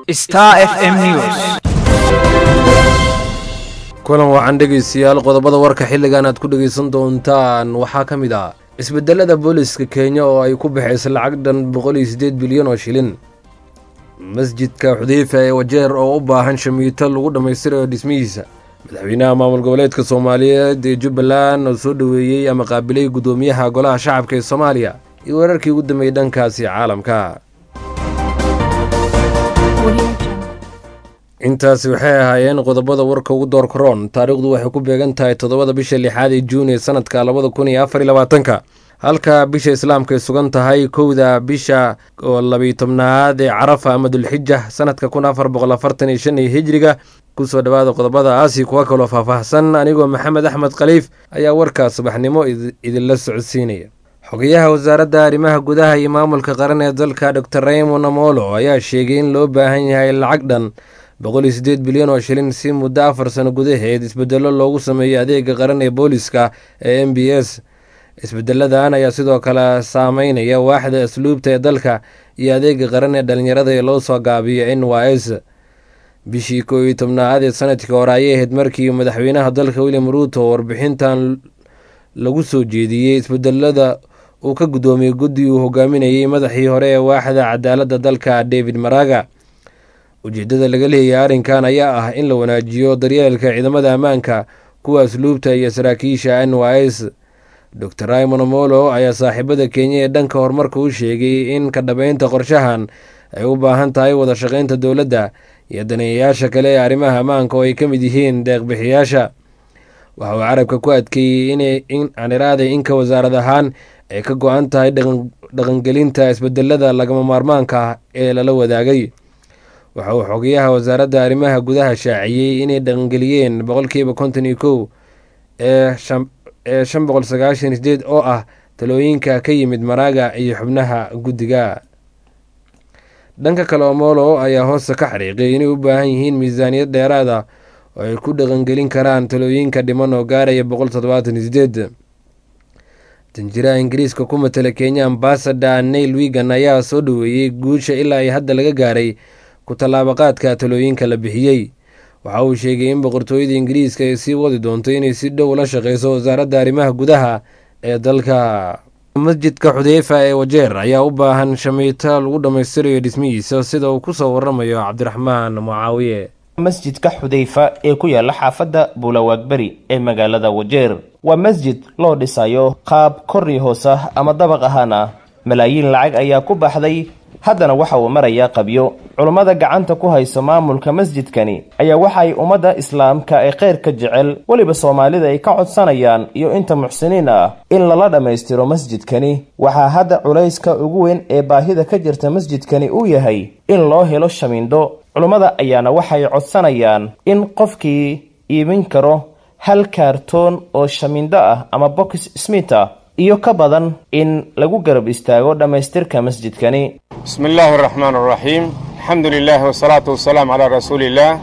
Star FM News. kulan wacan dhegaystayaal qodobada warka xilligan aad ku dhegaysan doontaan waxaa ka mid ah isbedelada booliska kenya oo ay ku baxaysa lacag dhan boqol iyo siddeed bilyan oo shilin masjidka xudeyfa ee wajeer oo u baahan shamiito lagu dhammaystirayo dhismihiisa madaxweynaha maamul goboleedka soomaaliyeed ee jubbaland oo soo dhoweeyey ama qaabilay guddoomiyaha golaha shacabka ee soomaaliya iyo weerarkii ugu dambeeyey dhankaasi caalamka intaasi waxay ahaayeen qodobada warka ugu door karoon taariikhdu waxay ku beegan tahay toddobada bisha lixaad ee juun ee sanadka labada kun iyo afar iyo labaatanka halka bisha islaamka ay sugan tahay kowda bisha oo labiyo tobnaad ee carafa ama dulxija sanadka kun afar boqol afartan iyo shan iyo hijriga kusoo dhawaada qodobada aasi kuwa kaloo faahfaahsan anigoo maxamed axmed khaliif ayaa warkaa subaxnimo idinla socodsiinaya xogayaha wasaaradda arrimaha gudaha iyo maamulka qaran ee dalka dor raymond amolo ayaa sheegay in loo baahan yahay lacag dhan boqol iyo siddeed bilyan oo shilin si muddo afar sano gudaheed isbedelo loogu sameeyo adeega qaran ee booliska ee m b s isbedeladan ayaa sidoo kale saameynaya waaxda asluubta ee dalka iyo adeega qaran ee dhalinyarada ee loo soo gaabiyo n y s bishii koo iyo tobnaad ee sanadkii hore ayay ahayd markii madaxweynaha dalka william ruuto warbixintan lagu soo jeediyey isbedelada uu ka guddoomiyey guddi uu hogaaminayey madaxii hore ee waaxda cadaaladda dalka david maraga ujeeddada laga leeyahay arrinkan ayaa ah in la wanaajiyo daryeelka ciidamada ammaanka kuwa asluubta iyo saraakiisha n y s dor raymond amolo ayaa saaxiibada kenya ee dhanka horumarka u sheegay in ka dhabeynta qorshahan ay u baahan tahay wada shaqeynta dowladda iyo daneeyayaasha kale ee arrimaha ammaanka oo ay ka mid yihiin deeqbixiyaasha waxa uu carabka ku adkeeyey in aniraaday inka wasaarad ahaan ay ka go-an tahay dhaqangelinta isbedelada lagama maarmaanka ah ee lala wadaagay waxa uu xogayaha wasaaradda arrimaha gudaha shaaciyey inay dhaqangeliyeen boqolkiiba konton iyo kow ee shan boqol sagaashan sideed oo ah talooyinka ka yimid maraaga iyo xubnaha guddiga dhanka kale omolo ayaa hoosta ka xariiqay inay u baahan yihiin miisaaniyad dheeraad ah oo ay ku dhaqangelin karaan talooyinka dhiman oo gaaraya boqol toddobaatan iyo sideed danjiraha ingiriiska ku matala kenya ambasador nail wigan ayaa soo dhoweeyey guusha ilaa ay hadda laga gaaray ku tallaabaqaadka talooyinka la bixiyey waxa uu sheegay in boqortooyada ingiriiska ay sii wadi doonto inay si dhow la shaqeyso wasaaradda arrimaha gudaha ee dalka masjidka xudeyfa ee wajeer ayaa u baahan shamiito lagu dhammaystirayo dhismihiisa sida uu kusoo waramayo cabdiraxmaan mucaawiye masjidka xudeyfa ee ku yaala xaafadda buulawaagberi ee magaalada wajeer waa masjid loo dhisayo qaab korri hoos ah ama dabaq ahaan ah malaayiin lacag ayaa ku baxday haddana waxa uu marayaa qabyo culummada gacanta ku hayso maamulka masjidkani ayaa waxa ay ummadda islaamka ee khayrka jecel weliba soomaalida ay ka codsanayaan iyo inta muxsiniin ah in lala dhammaystiro masjidkani waxaa hadda culayska ugu weyn ee baahida ka jirta masjidkani uu yahay in loo helo shamiindho culummada ayaana waxay codsanayaan in qofkii iibin karo hal kaartoon oo shamiindho ah ama box smith ah iyo ka badan in lagu garab istaago dhammaystirka masjidkani bismi illaahi araxmaan araxiim alxamdu lilaahi wasalaatu wasalaam calaa rasuuliillaah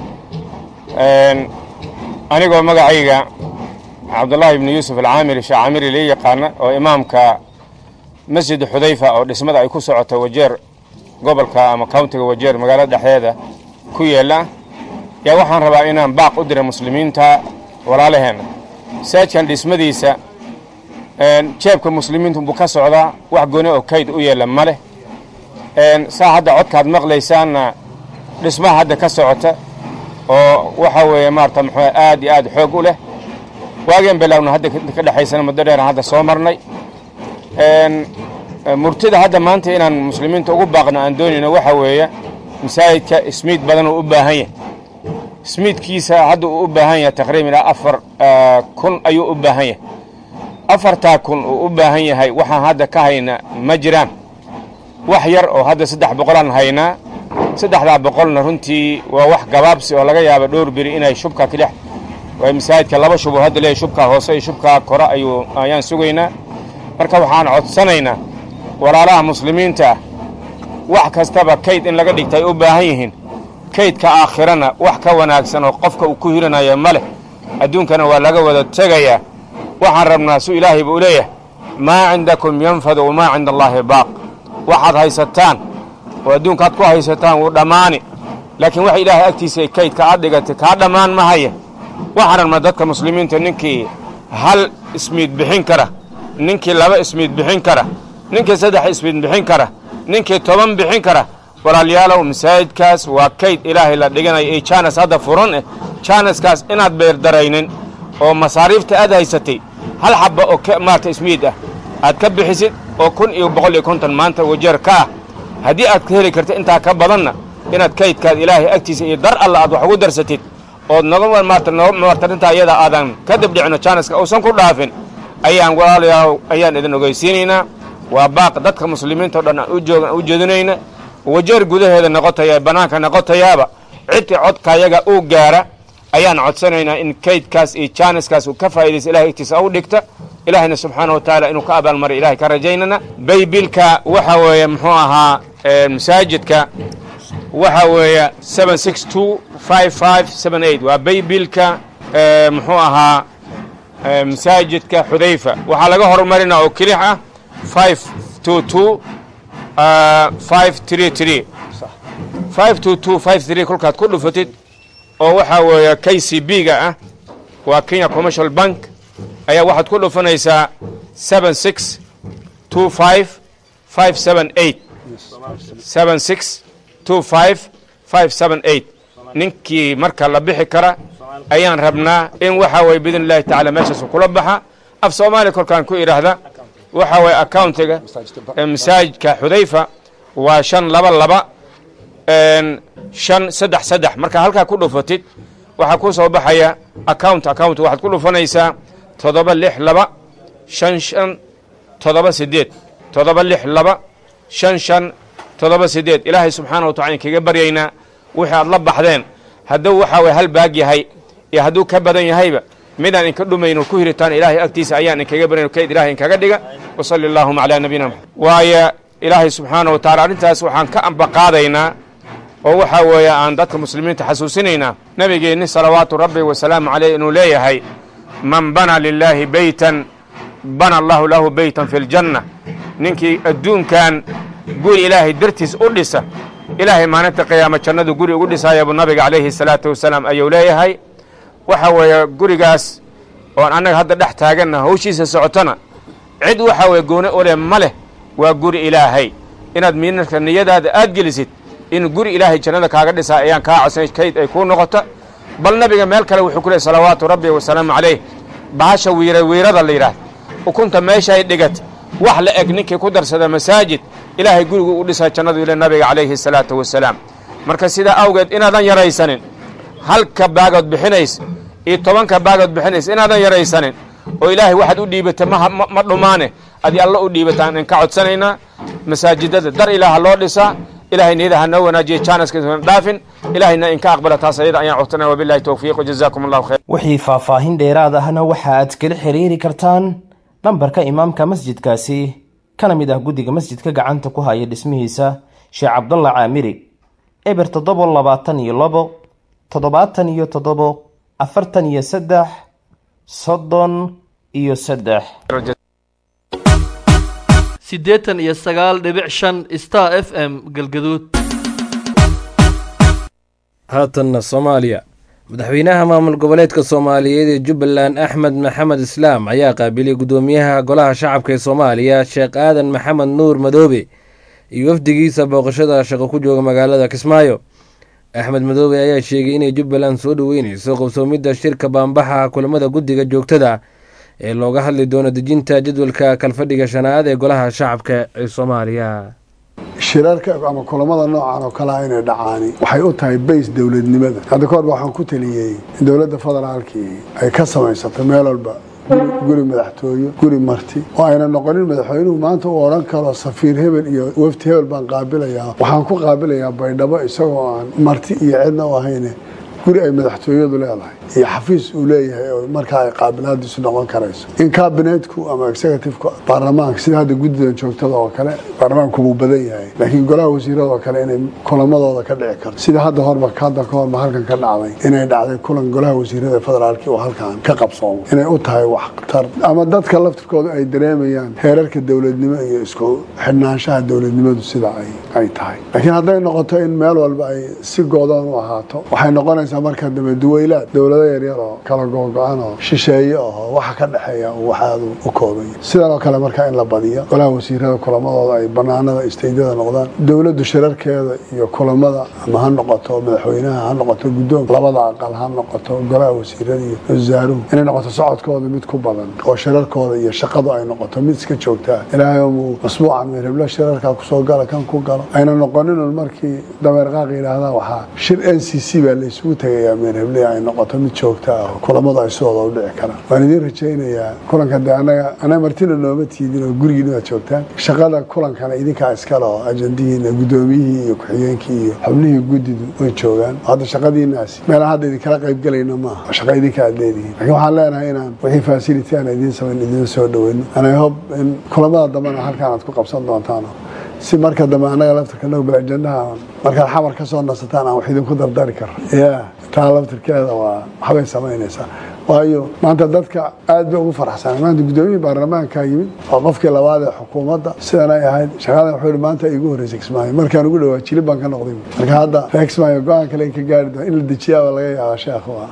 anigoo magacayga cabdullaahi ibnu yuusuf alcaamiri sheekh caamiri lee yaqaana oo imaamka masjid xudayfa oo dhismada ay ku socoto wajeer gobolka ama countiga wajeer magaalada dhexdeeda ku yaalla yaa waxaan rabaa inaan baaq u dira muslimiinta walaalaheenna saajkan dhismadiisa jeebka muslimiintu buu ka socdaa wax gooni oo kayd u yeella ma leh saa hadda codkaad maqlaysaanna dhismaha hadda ka socota oo waxa weeye maarata muxuu aad iyo aad xoog u leh waageen bilaawna hadda ka dhexaysana muddo dheeran hadda soo marnay murtida hadda maanta inaan muslimiinta ugu baaqno aan doonayno waxa weeye masaajidka ismiid badan uu u baahan yahay ismiidkiisa hadda uu u baahan yahay taqriiban ilaa afar kun ayuu u baahan yahay afartaa kun uu u baahan yahay waxaan hadda ka hayna ma jiraan wax yar oo hadda saddex boqolaan haynaa saddexdaa boqolna runtii waa wax gabaabsi oo laga yaaba dhowr beri inay shubka kidhex waa masaajidka laba shuboo hadda leeyahy shubkaa hoose iyo shubkaa kore ayuu ayaan sugaynaa marka waxaan codsanaynaa walaalaha muslimiinta ah wax kastaba kayd in laga dhigta ay u baahan yihiin kaydka aakhirana wax ka wanaagsan oo qofka uu ku hiranaya ma leh adduunkana waa laga wada tegayaa waxaan rabnaa su ilaahay buu leeyahay maa cindakum yanfadu wamaa cinda allaahi baaq waxaad haysataan oo adduunka aad ku haysataan wuu dhammaani laakiin waxa ilaahay agtiisa ay kaydka aad dhigatay kaa dhammaan mahaya waxaan rabnaa dadka muslimiinta ninkii hal ismiid bixin kara ninkii laba ismiid bixin kara ninkii saddex ismiid bixin kara ninkii toban bixin kara walaalyaalow masaajidkaas waa kayd ilaahay la dhiganayo ee jaanas hadda furan eh jaanaskaas inaad beerdaraynin oo masaariifta aad haysatay hal xabba oo maarata ismiid ah aad ka bixisid oo kun iyo boqol iyo konton maanta wajeer ka ah haddii aad ka heli karta intaa ka badanna inaad kaydkaad ilaahay agtiisa iyo dar alla aad wax ugu darsatid ood noga maarta noga maarta arrintaa iyada aadan ka dibdhicino jaanaska uusan ku dhaafin ayaan walaalayaal ayaan idin ogeysiinaynaa waa baaq dadka muslimiinta o dhan aan ujoogan u jeedinayna wajeer gudaheeda noqotaya bannaanka noqotayaaba cidtii codkayaga uu gaara ayaan codsanaynaa in kaydkaas iyo jaaniskaas uu ka faa'idaysa ilahay agtiisa u dhigta ilaahayna subxaana wa tacaala inuu ka abaalmariy ilahay ka rajaynana baybilka waxa weeye muxuu ahaa masaajidka waxa weeye seven six two five five seven eight waa baybilka muxuu ahaa masaajidka xudayfa waxaa laga horumarinaa oo kelix ah five two two five tree tree five two two five three kolkaad ku dhufatid oo waxaa weeye k c b ga ah waa kenya commercial bank ayaa waxaad ku dhufanaysaa seven six two five five seven eight seven six two five five seven eight ninkii marka la bixi kara ayaan rabnaa in waxa weye biidn illahi tacaala meeshaasu kula baxa af soomaaliya kolkaan ku idhaahda waxa weeye accountiga masaajidka xudayfa waa shan laba laba shan saddex saddex markaa halkaa ku dhufatid waxaa ku soo baxaya account account waxaad ku dhufanaysaa toddoba lix laba shan shan toddoba sideed toddoba lix laba shan shan toddoba sideed ilaahay subxaana wa tacala kaga baryaynaa wixii aad la baxdeen hadduu waxaa weye hal baag yahay iyo hadduu ka badan yahayba midaan inka dhumayno ku hiritaan ilaahay agtiisa ayaan inkaga baryayn kayd ilahay inkaga dhiga wa salli allaahuma calaa nabiyina maxamed waayo ilaahay subxaana wa tacala arrintaas waxaan ka ambaqaadaynaa oo waxaa weeye aan dadka muslimiinta xasuusinaynaa nebigeenni salawaatu rabbi wasalaamu caleyh inuu leeyahay man bana lilaahi beytan bana allahu lahu beytan fi ljanna ninkii adduunkan guri ilaahay dartiis u dhisa ilaahay maalinta qiyaama jannadu guri ugu dhisaya buu nabiga calayhi salaatu wasalaam ayuu leeyahay waxa weeye gurigaas oon annaga hadda dhex taaganna hawshiisa socotona cid waxa weeye gooni u leh ma leh waa guri ilaahay inaad miinarka niyadaada aad gelisid in guri ilaahay jannada kaaga dhisaa ayaan kaa codsanay kayd ay kuu noqota bal nabiga meel kale wuxuu ku leey salawaatu rabbi wasalaamu calayh bahasha wiira wiirada la yidhaahda ukunta meeshaay dhigat wax la eg ninkii ku darsada masaajid ilaahay gurigu u dhisaa jannadu ile nabiga calayhi salaatu wasalaam marka sidaa awgeed inaadan yaraysanin halka baagood bixinaysa iyo tobanka baagood bixinaysa inaadan yaraysanin oo ilaahay waxaad u dhiibata ma dhumaane adi alla u dhiibataan in ka codsanaynaa masaajidada dar ilaaha loo dhisaa ilahay niyada ha noo wanaajiya jaanaskana dhaafin ilahayna inka aqbala taas ayada ayaan codsanaya wabilahi towfiiq wajazaakum allahu khayr wixii faahfaahin dheeraad ahna waxa aad kala xiriiri kartaan nambarka imaamka masjidkaasi kana mid ah guddiga masjidka gacanta ku haya dhismihiisa sheekh cabdalla caamiri eber toddobo labaatan iyo labo toddobaatan iyo toddobo afartan iyo saddex soddon iyo saddex siddeetan iyo sagaal dhibic shan star f m galgaduud haatanna soomaaliya madaxweynaha maamul goboleedka soomaaliyeed ee jubbaland axmed maxamed islaam ayaa qaabilay guddoomiyaha golaha shacabka ee soomaaliya sheekh aadan maxamed nuur madoobe iyo wafdigiisa booqashada shaqo ku jooga magaalada kismaayo axmed madoobe ayaa sheegay inay jubbaland soo dhoweyneyso qabsoomidda shirka baambaxa kulamada guddiga joogtada ee looga hadli doono dejinta jadwalka kalfadhiga shanaad ee golaha shacabka ee soomaaliya shirarka ama kulamada noocan oo kalea inay dhacaani waxay u tahay bays dowladnimada hadda kahor ba waxaan ku taliyey in dowladda federaalkii ay ka samaysato meel walba guri madaxtooyo guri marti oo ayna noqonin madaxweynuhu maanta uu odhan karo safiir hebel iyo wafti hebel baan qaabilayaa waxaan ku qaabilayaa baydhabo isagoo aan marti iyo cidna u ahayne guri ay madaxtooyadu leedahay iyo xafiis uu leeyahay oo markaa ay qaabilaadiisu noqon karayso in kabinetku ama executiveka baarlamaanka sida hadda guddidan joogtada oo kale baarlamaanku wuu badan yahay laakiin golaha wasiirada oo kale inay kulamadooda ka dhici karto sida hadda horba hadda ka horba halkan ka dhacday inay dhacday kulan golaha wasiirada federaalki oo halkan ka qabsoomo inay u tahay waxtar ama dadka laftirkooda ay dareemayaan heerarka dowladnimo iyo isku xidhnaanshaha dowladnimadu sida ay tahay laakiin hadday noqoto in meel walba ay si goodoon u ahaato waxay noqonaysaa marka dambe duweylaad dowlado yaryar oo kala googo-an oo shisheeye oo waxa ka dhexeeya waxaadu u koobaya sidan oo kale marka in la badiyo golaha wasiirada kulamadooda ay banaanada isteydyada noqdaan dowladdu shirarkeeda iyo kulamada ama ha noqoto madaxweynaha ha noqoto guddoonka labada aqal ha noqoto golaha wasiirada iyo wasaaruhu inay noqoto socodkooda mid ku badan oo shirarkooda iyo shaqadu ay noqoto mid iska joogtaa ilaahay muu masbuucan meerheblo shirarkaa kusoo gala kan ku galo ayna noqoninun markii dameer qaaq yidhaahdaa waxaa shir n c c baa la isugu tegayaa meerheble ay noqoto mid joogta ah oo kulamadu ay sidooda u dhici karaan waan idiin rajaynayaa kulanka dee anaga anaga martina nooma tiidin oo gurigiina waad joogtaan shaqada kulankana idinkaa iskale oo ajandihiina guddoomiyihii iyo ku-xigeenkii iyo xubnihii guddidu way joogaan hadda shaqadiinaasi meelaan hadda idinkala qaybgelayna maaha shaqa idinka aad leedihiin laakiin waxaan leenahay inaan wixii facility aan idiin samayn idiin soo dhaweyno anay hob in kulamada dambena halkaan aad ku qabsan doontaano si marka dambe annaga laftirka nobel ajendaha markaad xamar ka soo nasataan aan wax idinku dardari karo ya taa laftirkeeda waa waxbay samaynaysaa waayo maanta dadka aad bay ugu faraxsanay maanta guddoomiyihii baarlamaanka yimid oo qofkii labaad ee xukuumadda sidan ay ahayd shaqadan wuxuu yihi maanta igu horreysay kismaayo markaan ugu dhawaa jilib baan ka noqday marka hadda reer kismaayo go-aan kale in ka gaari doon in la dejiyaaba laga yaaba sheekhu ah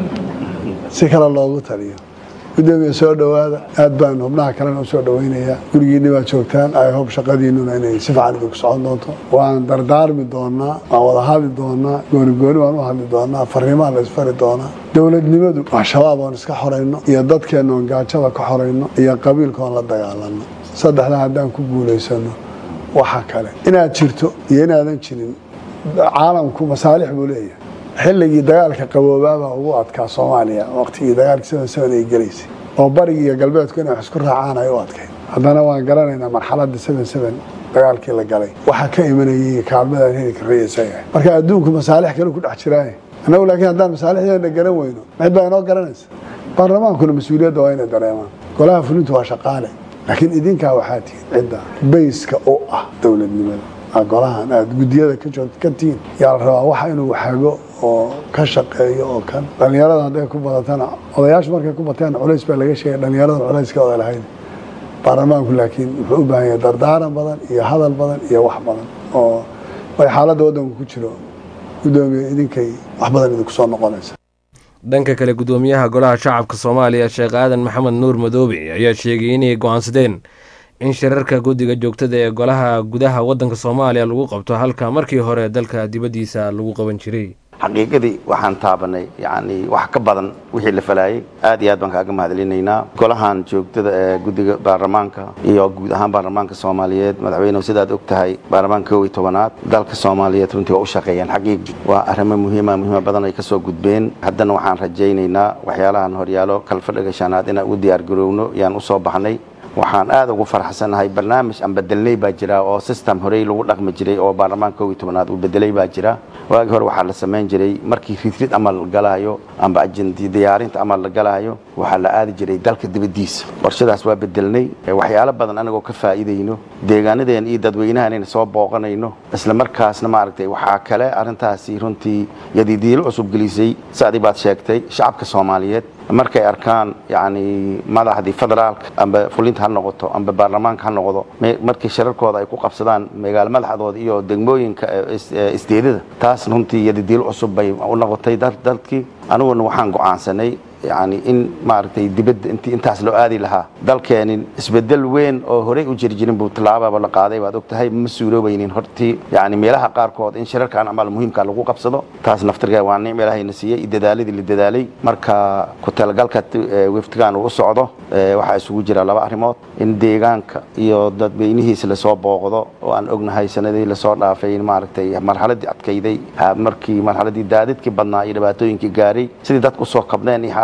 si kale loogu taliyo gudoomiya soo dhowaada aad baan xubnaha kalena usoo dhaweynayaa gurigiinni baad joogtaan ay hob shaqadiinuna inay si fiican idinku socon doonto waan dardaarmi doonaa waan wada hadli doonaa gooni gooni waan u hadli doonaa fariimaan la isfari doonaa dowladnimadu waa shabaab oon iska xorayno iyo dadkeenna oon gaajada ka xorayno iyo qabiilka oon la dagaalano saddexdaa haddaan ku guulaysano waxa kale inaad jirto iyo inaadan jirin caalamku masaalix buu leeyahay xilligii dagaalka qaboobaabaa ugu adkaa soomaaliya waqtigii dagaalkii seven seven ay gelaysay oo barigi iyo galbeedku inay wax isku raacaan ay u adkayd haddana waan garanaynaa marxaladda seven seven dagaalkii la galay waxaa ka imanayay kaalmadaan heli karaysa yahay marka adduunku masaalix kale ku dhex jiraaye annagu laakiin haddaan masaalixdeena garan weyno mid baa inoo garanaysa baarlamaankuna mas-uuliyadda waa inay dareemaan golaha fulintu waa shaqaale laakiin idinkaa waxaa tihiin cidda bayska u ah dowladnimada golahan aada guddiyada ka tihiin yaa la rabaa waxa inuu xago oo ka shaqeeyo oo kan dhalinyarada hadday ku badatana odayaashu markay ku bateen culays baa laga sheegay dhalinyarada culayska oda lahayd baarlamaanku laakiin wuxuu u baahan yahay dardaaran badan iyo hadal badan iyo wax badan oo way xaaladda waddanku ku jiro guddoomiye idinkay wax badan idinku soo noqonaysa dhanka kale guddoomiyaha golaha shacabka soomaaliya sheekh aadan maxamed nuur madoobe ayaa sheegay inay go-aansadeen in shirarka guddiga joogtada ee golaha gudaha waddanka soomaaliya lagu qabto halka markii hore dalka dibaddiisa lagu qaban jiray xaqiiqadii waxaan taabanay yacni wax ka badan wixii la falaayey aad iyo aad baan kaaga mahadcelinaynaa golahan joogtada ee guddiga baarlamaanka iyo guud ahaan baarlamaanka soomaaliyeed madaxweynehu sidaad og tahay baarlamaanka kow iyo tobanaad dalka soomaaliyeed runtii waa u shaqeeyeen xaqiiqi waa arrimo muhiima muhiima badan ay ka soo gudbeen haddana waxaan rajaynaynaa waxyaalahan horyaalo kalfadhiga shanaad inaan ugu diyaargarowno yaan u soo baxnay waxaan aad ugu farxsanahay barnaamij aan bedelnay baa jira oo system horey lagu dhaqmi jiray oo baarlamaanka kow iyo tobanaad uu bedelay baa jira waagii hore waxaa la samayn jiray markii ridrid ama la galaayo amba ajendi diyaarinta ama la galaayo waxaa la aadi jiray dalka dibaddiisa qorshadaas waa bedelnay waxyaalo badan anagoo ka faa'iidayno deegaanadeen iyo dadweynahanayna soo booqanayno isla markaasna maaragtay waxaa kale arrintaasi runtii yadidiilo cusub gelisay sacdii baad sheegtay shacabka soomaaliyeed markay arkaan yani madaxdii federaalka amba fulinta ha noqoto amba baarlamaanka ha noqdo markii shirarkooda ay ku qabsadaan magaalo madaxdooda iyo degmooyinka isteedada taas runtii yadidiilo cusub bay u noqotay dalkii aniguna waxaan go'aansanay yani in maaragtay dibadda intii intaas loo aadi lahaa dalkeenin isbedel weyn oo horey u jiri jirin buu tallaababa la qaaday baad og tahay ma suuroobaynin hortii yani meelaha qaarkood in shirarkan camal muhiimka lagu qabsado taas naftirkeeda waa nicm ilaahayna siiyey dadaaladii la dadaalay marka ku talagalka weftigan uu u socdo waxaa isugu jira laba arrimood in deegaanka iyo dadweynihiisa lasoo booqdo oo aan ognahay sanadii lasoo dhaafay maaragtay marxaladii adkayday markii marxaladii daadadkii badnaa iyo dhibaatooyinkii gaaray sidii dadku usoo kabneen iyo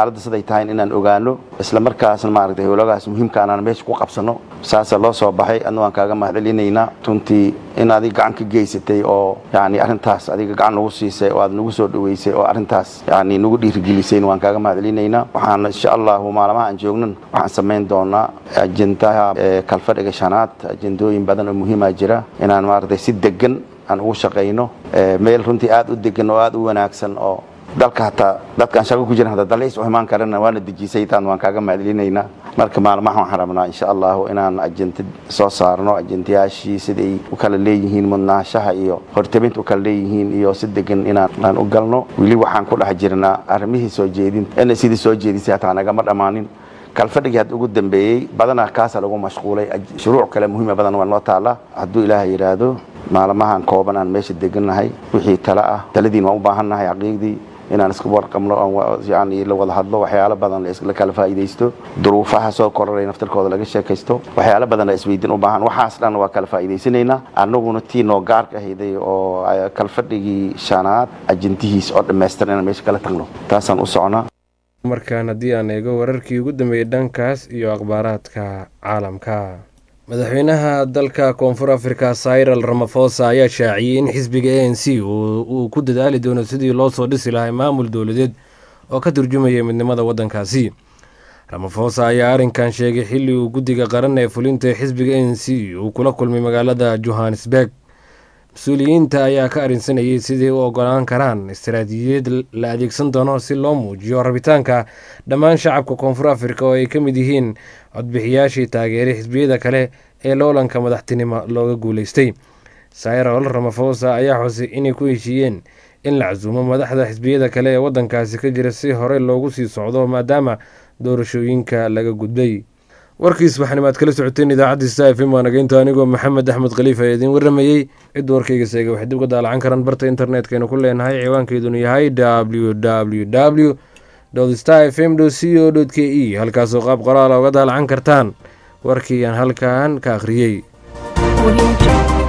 xaaladda siday tahay inaan ogaano isla markaasna maaragtay howlagaas muhiimka anaan meesha ku qabsano saasa loo soo baxay adna waan kaaga mahadcelinaynaa runtii in adiga gacan ka geysatay oo yani arrintaas adiga gacan nagu siisay oo aad nagu soo dhaweysay oo arrintaas yani nagu dhiirigelisayna waan kaaga mahadcelinaynaa waxaan insha allahu maalmaha aan joognan waxaan samayn doonaa ajendaha kalfadhiga shanaad ajendooyin badan oo muhiima jira inaan maaragtay si degan aan ugu shaqayno meel runtii aad u degan oo aad u wanaagsan oo dalka hataa dadkaan shaqo ku jiran hataa dalxiis u imaan karana waana dejisay taan waan kaaga mahadcelinaynaa marka maalmaha waxaan rabnaa insha allahu inaan ajenta soo saarno ajendayaashii siday u kala leeyihiin mudnaanshaha iyo hortabinta u kala leeyihiin iyo si degan inaan aan u galno weli waxaan ku dhex jirnaa arrimihii soo jeedinta ina sidii soo jeedisay hataa nagama dhammaanin kalfadhigii hadda ugu dambeeyey badanaa kaasa lagu mashquulay shuruuc kale muhiima badan waa noo taala hadduu ilaaha yidhaahdo maalmahan kooban aan meesha degannahay wixii tale ah taladiin waan u baahannahay xaqiiqdii inaan iska warqabno yani la wada hadlo waxyaalo badan la kala faa'iidaysto duruufaha soo koraray naftarkooda laga sheekaysto waxyaalo badan la isweydiin u baahan waxaas dhan waa kala faa'iidaysanaynaa annaguna tii noo gaarka ahayday oo kalfadhigii shanaad ajintihiis oo dhammaystiran inaan meesha kala tagno taasaan u socnaa markaan haddii aan eego wararkii ugu dambeeyey dhankaas iyo akhbaaraadka caalamka madaxweynaha dalka koonfur afrika cyril ramafosa ayaa shaaciyey in xisbiga a n c uu ku dadaali doono sidii loo soo dhisi lahay maamul dowladeed oo ka turjumaya midnimada waddankaasi ramafosa ayaa arrinkan sheegay xilli uu guddiga qaran ee fulinta ee xisbiga a n c uu kula kulmay magaalada johannesburg mas-uuliyiinta ayaa ka arrinsanayay sidii u ogolaan karaan istaraatiijiyad la adeegsan doono si loo muujiyo rabitaanka dhammaan shacabka koonfur afrika oo ay ka mid yihiin codbixiyaashii taageeray xisbiyada kale ee loolanka madaxtinimo looga guuleystay cyril ramafosa ayaa xusay inay ku heshiiyeen in la casuumo madaxda xisbiyada kale ee waddankaasi ka jira si hore loogu sii socdo maadaama doorashooyinka laga gudbay warkiis waxanimaad kala socoteen idaacadda sta f m waa nageynta anigoo maxamed axmed khaliif ee idiin warramayey cid warkayga seega waxay dib uga daalacan karaan barta internetkaynu ku leenahay ciwaankeeduna yahay w w w star f m c o k e halkaasoo qaab qoraala uga daalacan kartaan warkii aan halkan ka akhriyey